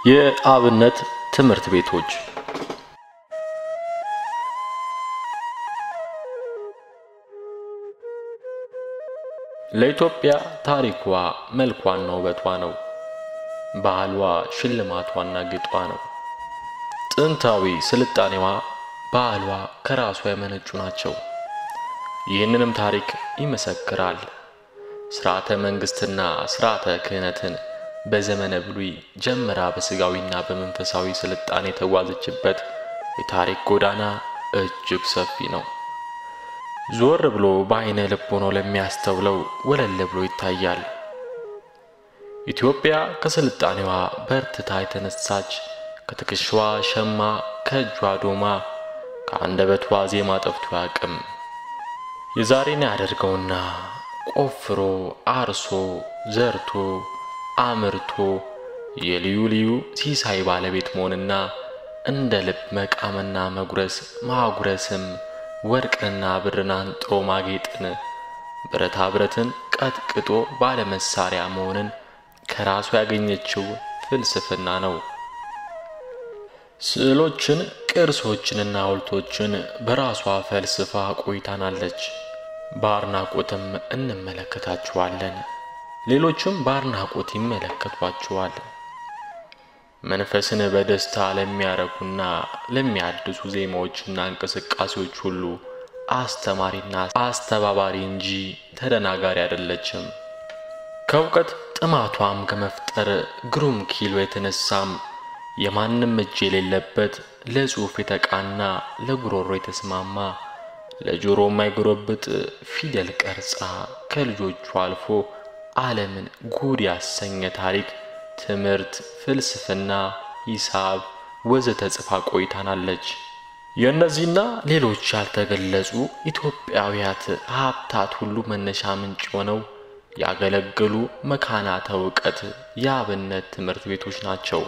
የአብነት ትምህርት ቤቶች ለኢትዮጵያ ታሪኳ መልኳና ውበቷ ነው። ባህሏ ሽልማቷና ጌጧ ነው። ጥንታዊ ስልጣኔዋ፣ ባህሏ ከራሷ የመነጩ ናቸው። ይህንንም ታሪክ ይመሰክራል። ስርዓተ መንግስትና ስርዓተ ክህነትን በዘመነ ብሉይ ጀምራ በስጋዊና በመንፈሳዊ ስልጣኔ የተጓዘችበት የታሪክ ጎዳና እጅግ ሰፊ ነው። ዞር ብሎ በአይነ ልብ ሆኖ ለሚያስተውለው ወለል ብሎ ይታያል። ኢትዮጵያ ከስልጣኔዋ በርትታ የተነሳች ከትከሻዋ ሸማ ከእጇ ዶማ ከአንደበቷ ዜማ ጠፍቶ አያውቅም። የዛሬን ያደርገውና ቆፍሮ አርሶ ዘርቶ አምርቶ የልዩ ልዩ ሲሳይ ባለቤት መሆንና እንደ ልብ መቃምና መጉረስ ማጉረስም ወርቅንና ብርን አንጥሮ ማጌጥን ብረታ ብረትን ቀጥቅጦ ባለመሳሪያ መሆንን ከራሱ ያገኘችው ፍልስፍና ነው። ስዕሎችን፣ ቅርሶችንና ሐውልቶችን በራሷ ፈልስፋ ቆይታናለች። በአድናቆትም እንመለከታችኋለን። ሌሎችም በአድናቆት ይመለከቷቸዋል። መንፈስን በደስታ ለሚያረኩና ለሚያድሱ ዜማዎችና እንቅስቃሴዎች ሁሉ አስተማሪና አስተባባሪ እንጂ ተደናጋሪ አይደለችም። ከእውቀት ጥማቷም ከመፍጠር ግሩም ኪሎ የተነሳም የማንም እጅ የሌለበት ለጽሑፍ የተቃና ለጉሮሮ የተስማማ ለጆሮ የማይጎረብጥ ፊደል ቀርጻ ከልጆቹ አልፎ ዓለምን ጉድ ያሰኘ ታሪክ፣ ትምህርት፣ ፍልስፍና፣ ሂሳብ ወዘተ ጽፋ ቆይታናለች። የእነዚህና ሌሎች ያልተገለጹ ኢትዮጵያውያት ሀብታት ሁሉ መነሻ ምንጭ ሆነው ያገለገሉ መካናተ እውቀት የአብነት ትምህርት ቤቶች ናቸው።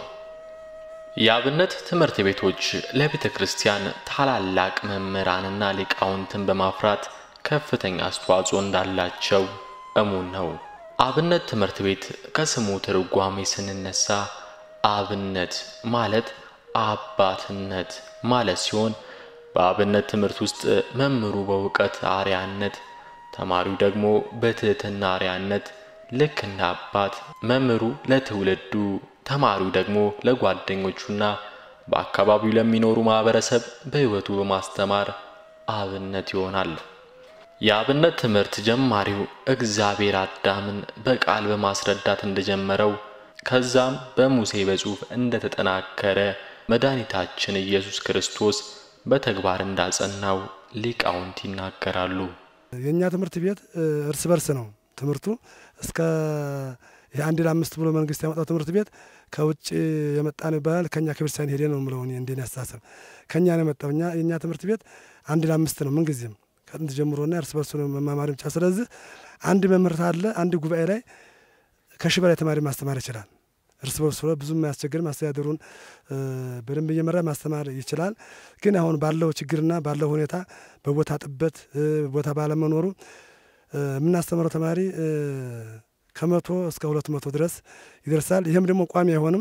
የአብነት ትምህርት ቤቶች ለቤተ ክርስቲያን ታላላቅ መምህራንና ሊቃውንትን በማፍራት ከፍተኛ አስተዋጽኦ እንዳላቸው እሙን ነው። አብነት ትምህርት ቤት ከስሙ ትርጓሜ ስንነሳ አብነት ማለት አባትነት ማለት ሲሆን በአብነት ትምህርት ውስጥ መምህሩ በእውቀት አርያነት፣ ተማሪው ደግሞ በትህትና አርያነት ልክ እንደ አባት መምህሩ ለትውልዱ ተማሪው ደግሞ ለጓደኞቹና በአካባቢው ለሚኖሩ ማህበረሰብ በሕይወቱ በማስተማር አብነት ይሆናል። የአብነት ትምህርት ጀማሪው እግዚአብሔር አዳምን በቃል በማስረዳት እንደጀመረው ከዛም በሙሴ በጽሑፍ እንደተጠናከረ መድኃኒታችን ኢየሱስ ክርስቶስ በተግባር እንዳጸናው ሊቃውንት ይናገራሉ። የእኛ ትምህርት ቤት እርስ በርስ ነው ትምህርቱ እስከ የአንድ ለአምስት ብሎ መንግስት ያመጣው ትምህርት ቤት ከውጭ የመጣ ነው ይባላል። ከኛ ከቤተክርስቲያን ሄደ ነው ምለው እንዴን ያስተሳሰብ ከኛ ነው የመጣው። እኛ የእኛ ትምህርት ቤት አንድ ለአምስት ነው ምንጊዜም ከጥንት ጀምሮና እርስ በርሱ ነው መማማር ብቻ። ስለዚህ አንድ መምህርት አለ አንድ ጉባኤ ላይ ከሺህ በላይ ተማሪ ማስተማር ይችላል። እርስ በርሱ ብዙም አያስቸግርም። አስተዳደሩን በደንብ እየመራ ማስተማር ይችላል። ግን አሁን ባለው ችግርና ባለው ሁኔታ በቦታ ጥበት ቦታ ባለመኖሩ የምናስተምረው ተማሪ ከመቶ እስከ ሁለት መቶ ድረስ ይደርሳል። ይህም ደግሞ ቋሚ አይሆንም።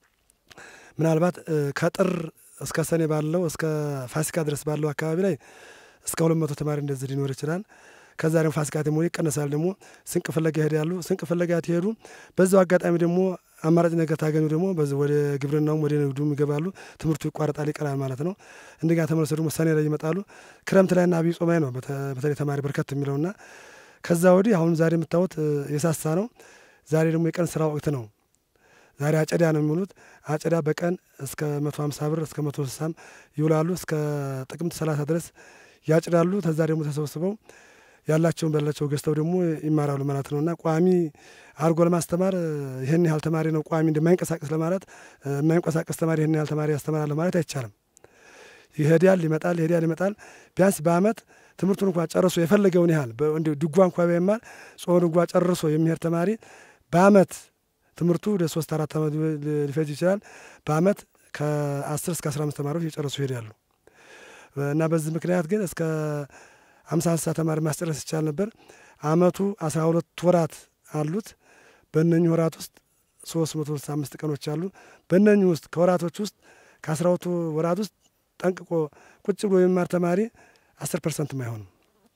ምናልባት ከጥር እስከ ሰኔ ባለው እስከ ፋሲካ ድረስ ባለው አካባቢ ላይ እስከ ሁለት መቶ ተማሪ እንደዚህ ሊኖር ይችላል። ከዛ ደግሞ ፋሲካ ደግሞ ይቀነሳል። ደግሞ ስንቅ ፍለጋ ይሄዳሉ። ስንቅ ፍለጋ ትሄዱ። በዛው አጋጣሚ ደግሞ አማራጭ ነገር ታገኙ ደግሞ ወደ ግብርናውም ወደ ንግዱም ይገባሉ። ትምህርቱ ይቋረጣል፣ ይቀራል ማለት ነው። እንደገና ተመልሰው ደግሞ ሰኔ ላይ ይመጣሉ። ክረምት ላይና አብይ ጾም ላይ ነው በተለይ ተማሪ በርከት የሚለውና ከዛ ወዲህ አሁን ዛሬ የምታዩት የሳሳ ነው። ዛሬ ደግሞ የቀን ስራ ወቅት ነው። ዛሬ አጨዳ ነው የሚውሉት። አጨዳ በቀን እስከ መቶ ሀምሳ ብር እስከ መቶ ስልሳም ይውላሉ። እስከ ጥቅምት ሰላሳ ድረስ ያጭዳሉ። ከዛ ደግሞ ተሰብስበው ያላቸውን በላቸው ገዝተው ደግሞ ይማራሉ ማለት ነው እና ቋሚ አድርጎ ለማስተማር ይህን ያህል ተማሪ ነው ቋሚ እንደማይንቀሳቀስ ለማለት የማይንቀሳቀስ ተማሪ ይህን ያህል ተማሪ ያስተምራል ማለት አይቻልም። ይሄዳል ይመጣል፣ ይሄዳል ይመጣል። ቢያንስ በአመት ትምህርቱን እንኳ ጨርሶ የፈለገውን ያህል ድጓ እንኳ ቢማር ጾመ ድጓ ጨርሶ የሚሄድ ተማሪ በአመት ትምህርቱ ወደ ሶስት አራት አመት ሊፈጅ ይችላል። በአመት ከአስር እስከ አስራ አምስት ተማሪዎች የጨረሱ ይሄዳሉ እና በዚህ ምክንያት ግን እስከ አምሳ ስልሳ ተማሪ ማስጨረስ ይቻል ነበር። አመቱ አስራ ሁለት ወራት አሉት። በእነኚህ ወራት ውስጥ ሶስት መቶ ስልሳ አምስት ቀኖች አሉ። በእነኚህ ውስጥ ከወራቶች ውስጥ ከአስራ ሁለቱ ወራት ውስጥ ጠንቅቆ ቁጭ ብሎ የሚማር ተማሪ አስር ፐርሰንትም አይሆንም።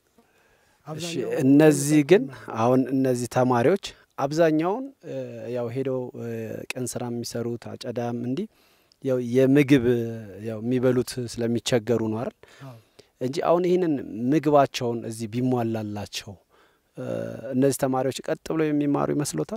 እሺ እነዚህ ግን አሁን እነዚህ ተማሪዎች አብዛኛውን ያው ሄደው ቀን ስራ የሚሰሩት አጨዳም እንዲህ ያው የምግብ ያው የሚበሉት ስለሚቸገሩ ነው አይደል እንጂ አሁን ይህንን ምግባቸውን እዚህ ቢሟላላቸው እነዚህ ተማሪዎች ቀጥ ብለው የሚማሩ ይመስሎታል?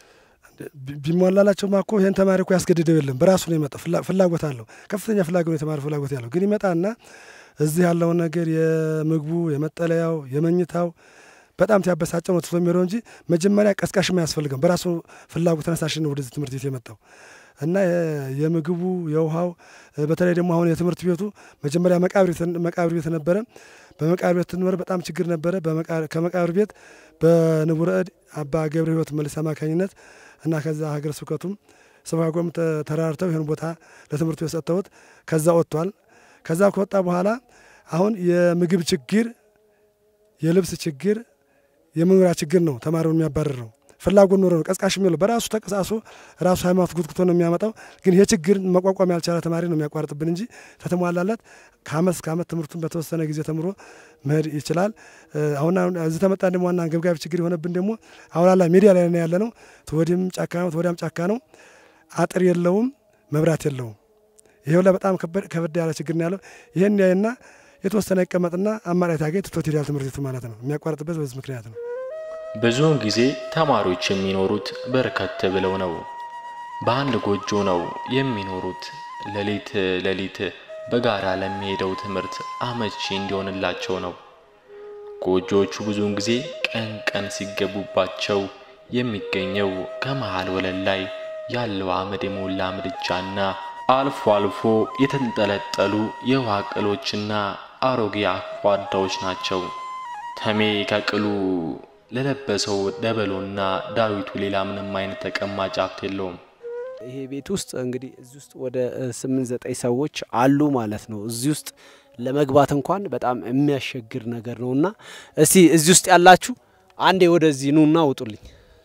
ቢሟላላቸው ማኮ ይህን ተማሪ እኮ ያስገድደው የለም። በራሱ ነው የመጣው። ፍላጎት አለው፣ ከፍተኛ ፍላጎት ነው የተማሪ ፍላጎት ያለው። ግን ይመጣና እዚህ ያለውን ነገር የምግቡ፣ የመጠለያው፣ የመኝታው በጣም ሲያበሳጨው ነው ትቶ የሚሄደው እንጂ መጀመሪያ ቀስቃሽም አያስፈልገም። በራሱ ፍላጎት ተነሳሽን ነው ወደዚህ ትምህርት ቤት የመጣው እና የምግቡ የውሃው በተለይ ደግሞ አሁን የትምህርት ቤቱ መጀመሪያ መቃብር ቤት ነበረ። በመቃብር ቤት ትንበር በጣም ችግር ነበረ። ከመቃብር ቤት በንቡረ እድ አባ ገብረ ሕይወት መልስ አማካኝነት እና ከዛ ሀገረ ስብከቱም ሰብካጎም ተራርተው ይህን ቦታ ለትምህርት ቤት ሰጥተውት ከዛ ወጥቷል። ከዛ ከወጣ በኋላ አሁን የምግብ ችግር፣ የልብስ ችግር፣ የመኖሪያ ችግር ነው ተማሪውን የሚያባርር ነው። ፍላጎት ኖሮ ነው ቀስቃሽ የሚለው በራሱ ተቀሳሶ ራሱ ሃይማኖት ጉትጉቶ ነው የሚያመጣው። ግን ይህ ችግር መቋቋም ያልቻለ ተማሪ ነው የሚያቋርጥብን እንጂ ከተሟላለት ከአመት እስከ አመት ትምህርቱን በተወሰነ ጊዜ ተምሮ መሄድ ይችላል። አሁን እዚህ ተመጣ ደግሞ ዋና አንገብጋቢ ችግር የሆነብን ደግሞ አሁን አላ ሚዲያ ላይ ነው ያለ ነው። ተወዲህም ጫካ ነው፣ ተወዲያም ጫካ ነው። አጥር የለውም፣ መብራት የለውም። ይሄው ላይ በጣም ከበድ ያለ ችግር ነው ያለው። ይህን ያይና የተወሰነ ይቀመጥና አማራጭ ያገኝ ትቶት ሄዳል ትምህርት ቤቱ ማለት ነው። የሚያቋርጥበት በዚህ ምክንያት ነው። ብዙውን ጊዜ ተማሪዎች የሚኖሩት በርከት ብለው ነው። በአንድ ጎጆ ነው የሚኖሩት። ሌሊት ሌሊት በጋራ ለሚሄደው ትምህርት አመቺ እንዲሆንላቸው ነው። ጎጆዎቹ ብዙውን ጊዜ ቀን ቀን ሲገቡባቸው የሚገኘው ከመሃል ወለል ላይ ያለው አመድ የሞላ ምድጃና አልፎ አልፎ የተንጠለጠሉ የውሃ ቅሎችና አሮጌ አኳዳዎች ናቸው። ተሜ ከቅሉ ለለበሰው ደበሎና ዳዊቱ ሌላ ምንም አይነት ተቀማጭ ሀብት የለውም። ይሄ ቤት ውስጥ እንግዲህ እዚህ ውስጥ ወደ ስምንት ዘጠኝ ሰዎች አሉ ማለት ነው። እዚህ ውስጥ ለመግባት እንኳን በጣም የሚያስቸግር ነገር ነው እና እስቲ እዚህ ውስጥ ያላችሁ አንዴ ወደዚህ ኑና ውጡልኝ።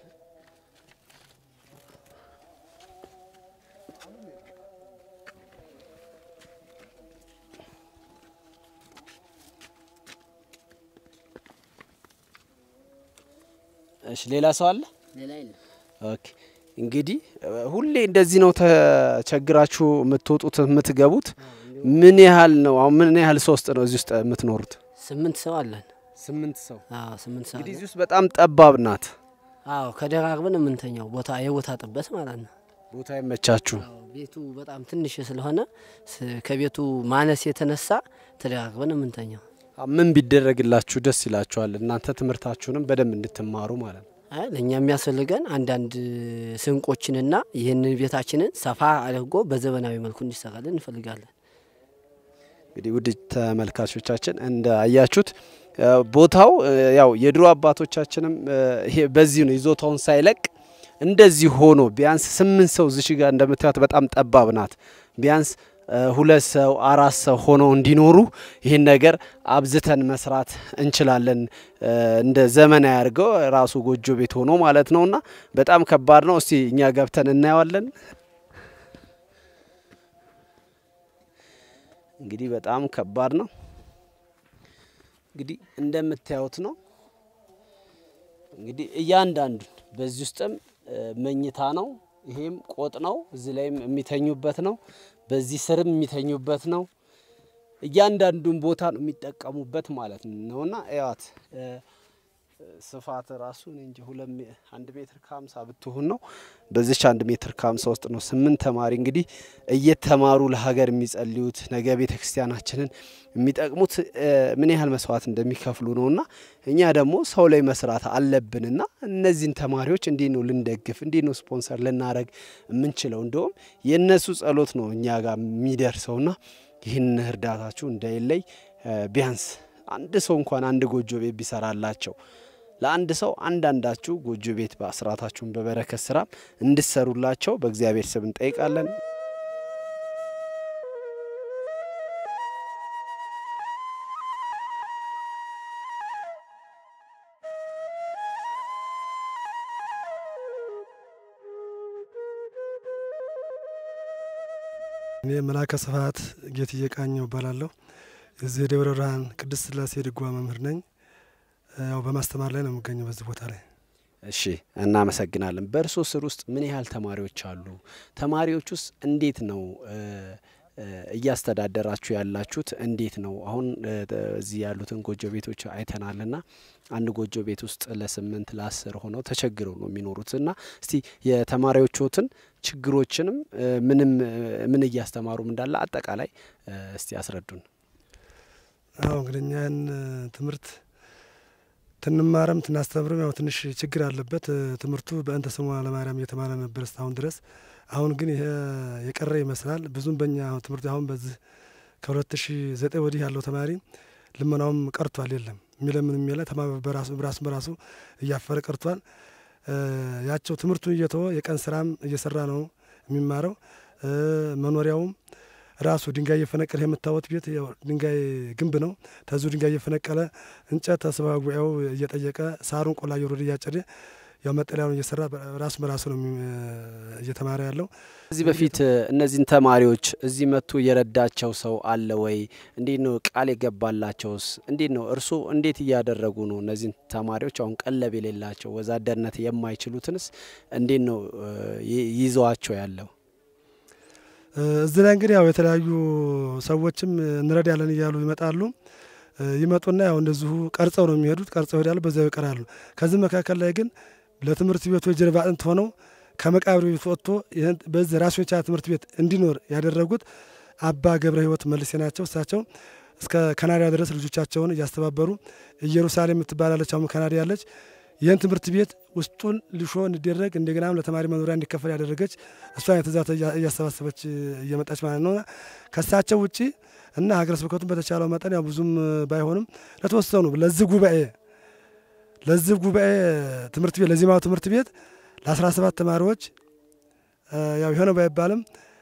እሺ ሌላ ሰው አለ? ኦኬ እንግዲህ ሁሌ እንደዚህ ነው ተቸግራችሁ የምትወጡት የምትገቡት? ምን ያህል ነው አሁን ምን ያህል ሰው ውስጥ ነው እዚህ ውስጥ የምትኖሩት? ስምንት ሰው አለን። ስምንት ሰው። አዎ ስምንት ሰው እንግዲህ አለን። እዚህ ውስጥ በጣም ጠባብ ናት። አዎ ከደራርበን የምንተኛው ቦታ የቦታ ጥበት ማለት ነው። ቦታ ይመቻችሁ። አዎ ቤቱ በጣም ትንሽ ስለሆነ ስ- ከቤቱ ማነስ የተነሳ ተደራርበን የምንተኛው። ምን ቢደረግላችሁ ደስ ይላችኋል? እናንተ ትምህርታችሁንም በደንብ እንድትማሩ ማለት ነው። አይ ለእኛ የሚያስፈልገን አንዳንድ ስንቆችንና ይህንን ቤታችንን ሰፋ አድርጎ በዘመናዊ መልኩ እንዲሰራልን እንፈልጋለን። እንግዲህ ውድ ተመልካቾቻችን እንዳያችሁት እ ቦታው እ ያው የድሮ አባቶቻችንም እ ይሄ በዚህ ነው ይዞታውን ሳይለቅ እንደዚህ ሆኖ ቢያንስ ስምንት ሰው እዚሽ ጋር እንደምታዩት በጣም ጠባብ ናት። ቢያንስ እ ሁለት ሰው አራት ሰው ሆነው እንዲኖሩ ይህን ነገር አብዝተን መስራት እንችላለን። እ እንደ ዘመናዊ አድርገው ራሱ ጎጆ ቤት ሆኖ ማለት ነውና በጣም ከባድ ነው። እስቲ እኛ ገብተን እናየዋለን። እንግዲህ በጣም ከባድ ነው። እንግዲህ እንደምታዩት ነው። እንግዲህ እያንዳንዱን በዚህ ውስጥም እ መኝታ ነው። ይሄም ቆጥ ነው። እዚህ ላይም የሚተኙበት ነው። በዚህ ስርም የሚተኙበት ነው። እያንዳንዱን ቦታ ነው የሚጠቀሙበት ማለት ነውና እያት ስፋት ራሱ እኔ እንጂ ሁለት ሜ- አንድ ሜትር ከሀምሳ ብትሆን ነው። በዚች አንድ ሜትር ከሀምሳ ውስጥ ነው ስምንት ተማሪ እንግዲህ እየተማሩ ለሀገር የሚጸልዩት ነገ ቤተ ክርስቲያናችንን የሚጠቅሙት እ ምን ያህል መስዋዕት እንደሚከፍሉ ነውና እኛ ደግሞ ሰው ላይ መስራት አለብንና እነዚህን ተማሪዎች እንዲህ ነው ልንደግፍ፣ እንዲህ ነው ስፖንሰር ልናደረግ የምንችለው። እንደውም የእነሱ ጸሎት ነው እኛ ጋር የሚደርሰውና ይህን እርዳታችሁ እንዳይለይ እ ቢያንስ አንድ ሰው እንኳን አንድ ጎጆ ቤት ቢሰራላቸው ለአንድ ሰው አንዳንዳችሁ ጎጆ ቤት በአስራታችሁን በበረከት ስራ እንድሰሩላቸው በእግዚአብሔር ስም እንጠይቃለን። እኔ መላከ ስብሐት ጌትዬ ቃኘው እባላለሁ። የዚህ የደብረ ብርሃን ቅድስት ሥላሴ ድጓ መምህር ነኝ። ያው በማስተማር ላይ ነው የምገኘው በዚህ ቦታ ላይ። እሺ እናመሰግናለን። በእርሶ ስር ውስጥ ምን ያህል ተማሪዎች አሉ? ተማሪዎች ውስጥ እንዴት ነው እያስተዳደራችሁ ያላችሁት? እንዴት ነው አሁን እዚህ ያሉትን ጎጆ ቤቶች አይተናልና አንድ ጎጆ ቤት ውስጥ ለስምንት ለአስር ሆነው ተቸግረው ነው የሚኖሩት እና እስቲ የተማሪዎቹትን ችግሮችንም ምንም ምን እያስተማሩም እንዳለ አጠቃላይ እስቲ አስረዱን። አዎ እንግዲህ እኛን ትምህርት ትንማረም ትናስተምርም ያው ትንሽ ችግር አለበት። ትምህርቱ በእንተ ስሙ ለማርያም እየተማረ ነበር እስካሁን ድረስ። አሁን ግን ይሄ የቀረ ይመስላል። ብዙም በእኛ ትምህርት አሁን በዚህ ከሁለት ሺ ዘጠኝ ወዲህ ያለው ተማሪ ልመናውም ቀርቷል። የለም የሚለምን የሚለ በራሱ በራሱ በራሱ እያፈረ ቀርቷል። ያቸው ትምህርቱን እየተወ የቀን ስራም እየሰራ ነው የሚማረው። መኖሪያውም ራሱ ድንጋይ እየፈነቀለ የምታወት ቤት ድንጋይ ግንብ ነው። ተዙ ድንጋይ እየፈነቀለ እንጨት ተስባ ጉባኤው እየጠየቀ ሳሩን ቆላ እየወረደ እያጨደ ያው መጠለያውን እየሰራ ራሱ በራሱ ነው እየተማረ ያለው። ከዚህ በፊት እነዚህን ተማሪዎች እዚህ መጥቶ የረዳቸው ሰው አለ ወይ? እንዴት ነው ቃል የገባላቸውስ? እንዴት ነው እርስዎ እንዴት እያደረጉ ነው እነዚህን ተማሪዎች አሁን ቀለብ የሌላቸው ወዛደርነት የማይችሉትንስ እንዴት ነው ይዘዋቸው ያለው? እዚህ ላይ እንግዲህ ያው የተለያዩ ሰዎችም እንረዳለን እያሉ ይመጣሉ። ይመጡና ያው እንደዚሁ ቀርጸው ነው የሚሄዱት። ቀርጸው ይሄዳሉ፣ በዚያው ይቀራሉ። ከዚህ መካከል ላይ ግን ለትምህርት ቤቱ የጀርባ አጥንት ሆነው ከመቃብር ቤት ወጥቶ በዚህ ራሱን የቻለ ትምህርት ቤት እንዲኖር ያደረጉት አባ ገብረ ሕይወት መልሴ ናቸው። እሳቸው እስከ ካናዳ ድረስ ልጆቻቸውን እያስተባበሩ ኢየሩሳሌም የምትባላለች አሁን ካናዳ ያለች ይህን ትምህርት ቤት ውስጡን ልሾ እንዲደረግ እንደገናም ለተማሪ መኖሪያ እንዲከፈል ያደረገች እሷን የትእዛዝ እያሰባሰበች እየመጣች ማለት ነው። ከእሳቸው ውጭ እና ሀገረ ስብከቱን በተቻለው መጠን ያው ብዙም ባይሆንም ለተወሰኑ ለዚህ ጉባኤ ለዚህ ጉባኤ ትምህርት ቤት ለዜማው ትምህርት ቤት ለአስራ ሰባት ተማሪዎች ያው የሆነ ባይባልም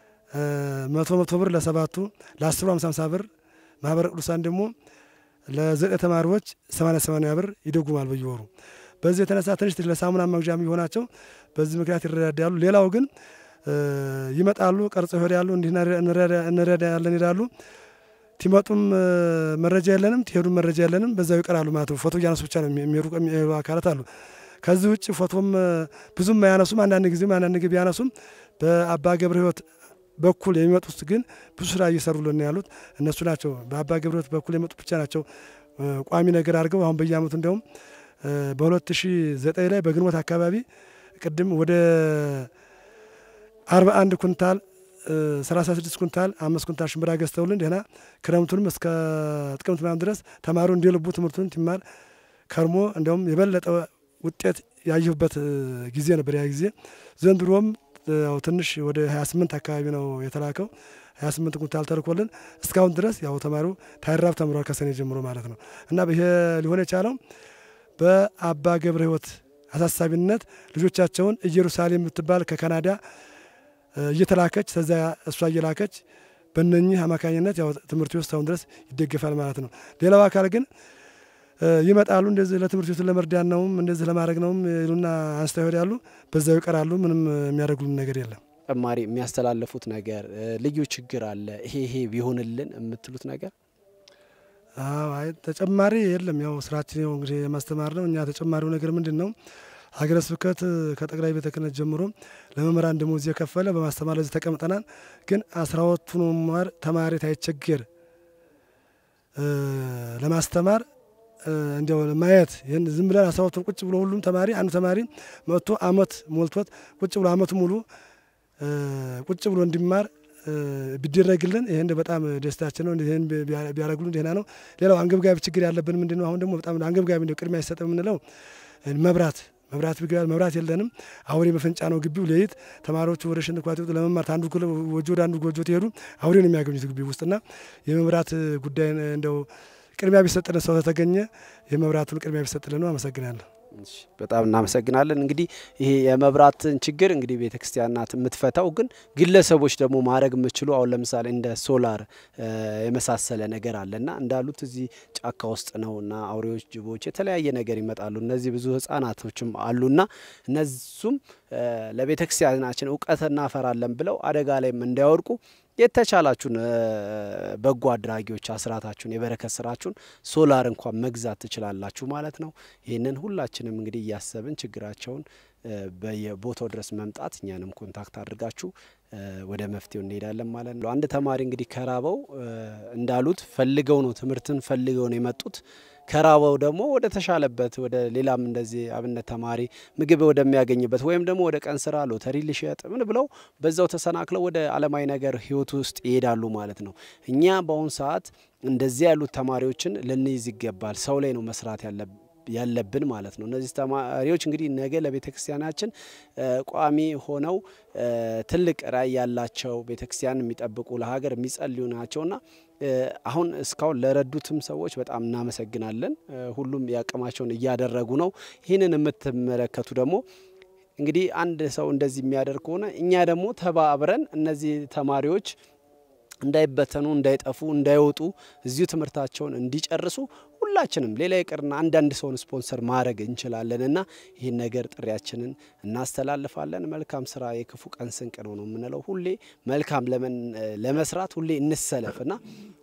መቶ መቶ ብር ለሰባቱ ለአስሩ ሀምሳ ሀምሳ ብር ማህበረ ቅዱሳን ደግሞ ለዘጠኝ ተማሪዎች ሰማንያ ሰማንያ ብር ይደጉማል በየወሩ። በዚህ የተነሳ ትንሽ ትንሽ ለሳሙና መግዣ የሚሆናቸው በዚህ ምክንያት ይረዳዳሉ። ሌላው ግን ይመጣሉ፣ ቀርጸው ይሄዳሉ፣ እንዲህ እንረዳለን ይላሉ። ቲመጡም መረጃ የለንም፣ ትሄዱም መረጃ የለንም፣ በዛው ይቀራሉ ማለት ነው። ፎቶ እያነሱ ብቻ ነው የሚሄዱ አካላት አሉ። ከዚህ ውጭ ፎቶም ብዙም አያነሱም። አንዳንድ ጊዜም አንዳንድ ጊዜ ቢያነሱም በአባ ገብረ ሕይወት በኩል የሚመጡት ግን ብዙ ስራ እየሰሩልን ያሉት እነሱ ናቸው። በአባ ገብረ ሕይወት በኩል የመጡት ብቻ ናቸው ቋሚ ነገር አድርገው አሁን በየአመቱ እንዲያውም በሁለት ሺ ዘጠኝ ላይ በግንቦት አካባቢ ቅድም ወደ አርባ አንድ ኩንታል ሰላሳ ስድስት ኩንታል አምስት ኩንታል ሽምብራ ገዝተውልን ደህና ክረምቱንም እስከ ጥቅምት ምናምን ድረስ ተማሪው እንደ ልቡ ትምህርቱን ትማር ከርሞ እንዲያውም የበለጠ ውጤት ያየሁበት ጊዜ ነበር ያ ጊዜ። ዘንድሮም ያው ትንሽ ወደ 28 አካባቢ ነው የተላከው። 28 ኩንታል ተልኮልን እስካሁን ድረስ ያው ተማሪው ታይራብ ተምሯል ከሰኔ ጀምሮ ማለት ነው። እና ይሄ ሊሆን የቻለው በአባ ገብረ ሕይወት አሳሳቢነት ልጆቻቸውን ኢየሩሳሌም የምትባል ከካናዳ እየተላከች ከዛ እሷ እየላከች በእነኚህ አማካኝነት ያው ትምህርት ቤት እስካሁን ድረስ ይደገፋል ማለት ነው። ሌላው አካል ግን ይመጣሉ እንደዚህ ለትምህርት ቤቱን ለመርዳት ነውም እንደዚህ ለማድረግ ነውም ይሉና አንስተው ይሄዳሉ። በዛው ይቀራሉ። ምንም የሚያደርጉልን ነገር የለም። ተጨማሪ የሚያስተላለፉት ነገር ልዩ ችግር አለ ይሄ ይሄ ቢሆንልን የምትሉት ነገር? አይ ተጨማሪ የለም። ያው ስራችን ያው እንግዲህ የማስተማር ነው። እኛ ተጨማሪው ነገር ምንድን ነው? ሀገረ ስብከት ከጠቅላይ ቤተ ክህነት ጀምሮ ለመምህራን ደሞዝ እየከፈለ በማስተማር ለዚህ ተቀምጠናል። ግን አስራ ሁለቱን መማር ተማሪ ታይቸገር ለማስተማር እንዲያው ማየት ይህን ዝም ብለን አስራ ሁለቱን ቁጭ ብሎ ሁሉም ተማሪ አንዱ ተማሪ መጥቶ አመት ሞልቶት ቁጭ ብሎ አመቱ ሙሉ ቁጭ ብሎ እንዲማር ቢደረግልን ይህን በጣም ደስታችን ነው። ይህን ቢያደርጉልን ደህና ነው። ሌላው አንገብጋቢ ችግር ያለብን ምንድን ነው? አሁን ደግሞ በጣም አንገብጋቢ ነው ቅድሚያ ይሰጥ የምንለው መብራት መብራት ቢገባል መብራት የለንም። አውሬ መፈንጫ ነው ግቢው። ሌሊት ተማሪዎቹ ወደ ሽንት ኳት ለመማር አንዱ ጎጆ ወደ አንዱ ጎጆ ትሄዱ አውሬ ነው የሚያገኙት ግቢ ውስጥና የመብራት ጉዳይ እንደው ቅድሚያ ቢሰጥልን ሰው ተተገኘ የመብራቱን ቅድሚያ ቢሰጥልን ነው። አመሰግናለሁ። በጣም እናመሰግናለን። እንግዲህ ይሄ የመብራትን ችግር እንግዲህ ቤተ ክርስቲያን ናት የምትፈታው፣ ግን ግለሰቦች ደግሞ ማድረግ የምችሉ አሁን ለምሳሌ እንደ ሶላር የመሳሰለ ነገር አለና እንዳሉት እዚህ ጫካ ውስጥ ነውና አውሬዎች፣ ጅቦች፣ የተለያየ ነገር ይመጣሉ። እነዚህ ብዙ ህጻናቶችም አሉና እነሱም ለቤተ ክርስቲያናችን እውቀት እናፈራለን ብለው አደጋ ላይም እንዳይወድቁ የተቻላችሁን በጎ አድራጊዎች አስራታችሁን የበረከት ስራችሁን ሶላር እንኳን መግዛት ትችላላችሁ ማለት ነው። ይህንን ሁላችንም እንግዲህ እያሰብን ችግራቸውን በየቦታው ድረስ መምጣት እኛንም ኮንታክት አድርጋችሁ ወደ መፍትሄው እንሄዳለን ማለት ነው። አንድ ተማሪ እንግዲህ ከራበው እንዳሉት ፈልገው ነው ትምህርትን ፈልገው ነው የመጡት። ከራበው ደግሞ ወደ ተሻለበት ወደ ሌላም እንደዚህ አብነት ተማሪ ምግብ ወደሚያገኝበት ወይም ደግሞ ወደ ቀን ስራ ሎተሪ ሊሸጥ ምን ብለው በዛው ተሰናክለው ወደ አለማዊ ነገር ህይወት ውስጥ ይሄዳሉ ማለት ነው። እኛ በአሁኑ ሰዓት እንደዚህ ያሉት ተማሪዎችን ልንይዝ ይገባል። ሰው ላይ ነው መስራት ያለብን ያለብን ማለት ነው። እነዚህ ተማሪዎች እንግዲህ ነገ ለቤተ ክርስቲያናችን ቋሚ ሆነው ትልቅ ራዕይ ያላቸው ቤተ ክርስቲያን የሚጠብቁ ለሀገር የሚጸልዩ ናቸውና አሁን እስካሁን ለረዱትም ሰዎች በጣም እናመሰግናለን። ሁሉም ያቅማቸውን እያደረጉ ነው። ይህንን የምትመለከቱ ደግሞ እንግዲህ አንድ ሰው እንደዚህ የሚያደርግ ከሆነ እኛ ደግሞ ተባብረን እነዚህ ተማሪዎች እንዳይበተኑ፣ እንዳይጠፉ፣ እንዳይወጡ እዚሁ ትምህርታቸውን እንዲጨርሱ ሁላችንም ሌላ ይቅርና አንዳንድ ሰውን ስፖንሰር ማድረግ እንችላለን እና ይህን ነገር ጥሪያችንን እናስተላልፋለን። መልካም ስራ የክፉ ቀን ስንቅ ነው ነው የምንለው። ሁሌ መልካም ለመስራት ሁሌ እንሰለፍ እና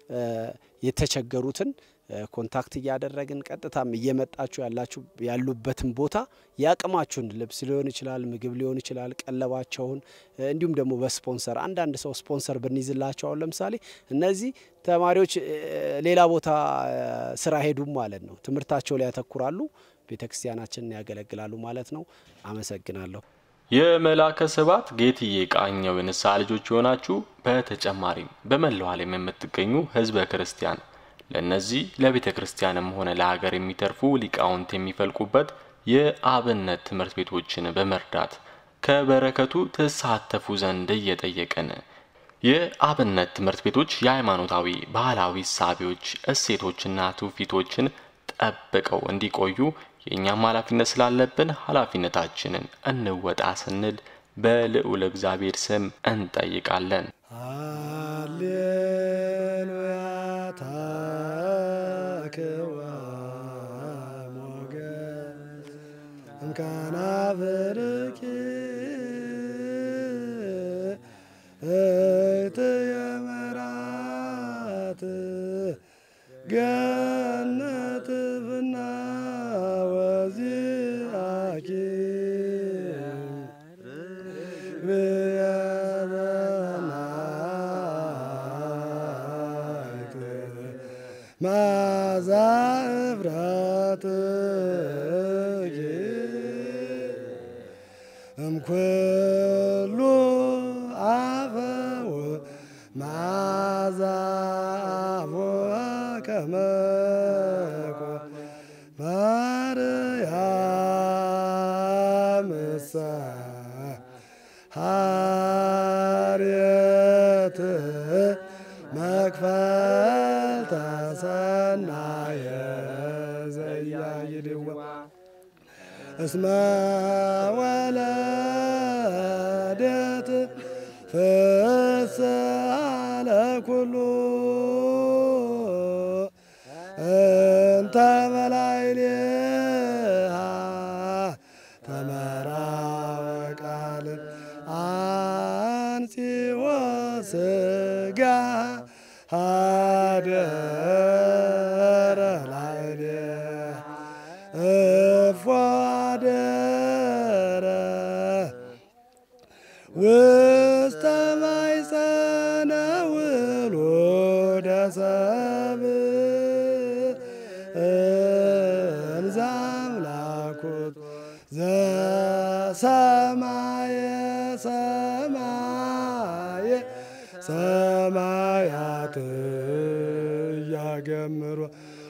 የተቸገሩትን ኮንታክት እያደረግን ቀጥታም እየመጣችሁ ያላችሁ ያሉበትን ቦታ የአቅማችሁን ልብስ ሊሆን ይችላል፣ ምግብ ሊሆን ይችላል፣ ቀለባቸውን እንዲሁም ደግሞ በስፖንሰር አንዳንድ ሰው ስፖንሰር ብንይዝላቸው አሁን ለምሳሌ እነዚህ ተማሪዎች ሌላ ቦታ ስራ ሄዱም ማለት ነው። ትምህርታቸው ላይ ያተኩራሉ፣ ቤተ ክርስቲያናችንን ያገለግላሉ ማለት ነው። አመሰግናለሁ። የመላከ ስብሐት ጌትዬ ቃኘው የንስሐ ልጆች የሆናችሁ በተጨማሪም በመላው ዓለም የምትገኙ ህዝበ ክርስቲያን ለእነዚህ ለቤተ ክርስቲያንም ሆነ ለሀገር የሚተርፉ ሊቃውንት የሚፈልቁበት የአብነት ትምህርት ቤቶችን በመርዳት ከበረከቱ ተሳተፉ ዘንድ እየጠየቅን የአብነት ትምህርት ቤቶች የሃይማኖታዊ ባህላዊ እሳቤዎች፣ እሴቶችና ትውፊቶችን ጠብቀው እንዲቆዩ የእኛም ኃላፊነት ስላለብን ኃላፊነታችንን እንወጣ ስንል በልዑል እግዚአብሔር ስም እንጠይቃለን። ሃሌሉያ ታክዋ ሞገስ እምካናብርኪ እትየ መራት ገነት ብና ወዚአኪ ብየበናይት ማዛ እፍራትኪ እምኩሉ አፈው ማዛ አፉሃ ከመኮ ማርያም እሳ ሐርየት መክፈልተ ሰናየ ዘያይድዋ እስመ ወለደት ፍስሐ ለኩሉ እንተ በላዕሌሃ ተመራወቃል አንጺኦ ሥጋ ሀደረ ላዕሌሃ እፎ አደረ ውስተ ማኅፀነ ውሉደ ሰብእ እንዘ አምላኩት ዘሰማየ ሰማየ ሰማያት እያገምሮ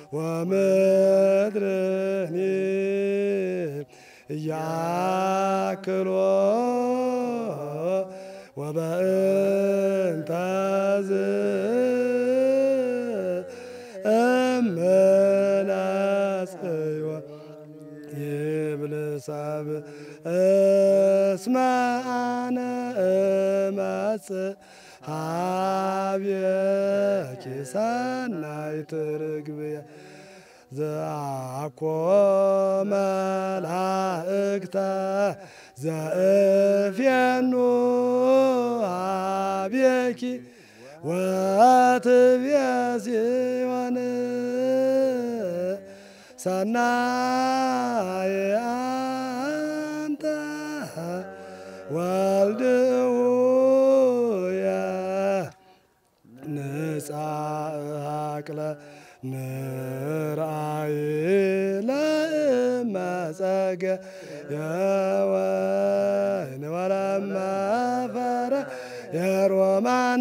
ወምድርኒ እያክሎ ወበእንተዝ እምነጽዮ ይብል ሰብእ እስመ አነ እመጽእ ሀቤኪ ሰናይት ርግብየ ዘአኮ መላእክተ ዘእፍየኑ ሀቤኪ ወትብየ ጽዮን ሰናየ አንተ ወልድ ውእየ ንጻእክለ ንርአይ ለእመጸገ የወይን ወለመፈረ የሮማን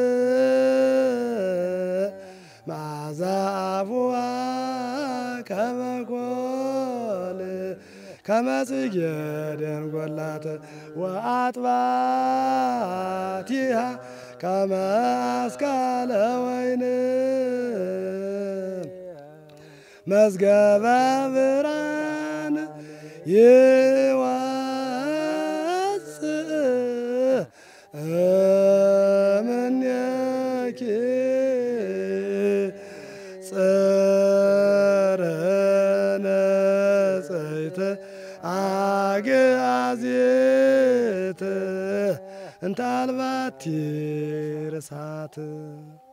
መዓዛ አፉዋ ከመኮል ከመጽጌ ደንጐላት ወአጥባቲሃ ከመ አስካለ ወይን መዝገበ ብርሃን ይወፅእ እምኔኪ ጽርነ ጽይት አግአዚት እንተ አልባቲ ርሳት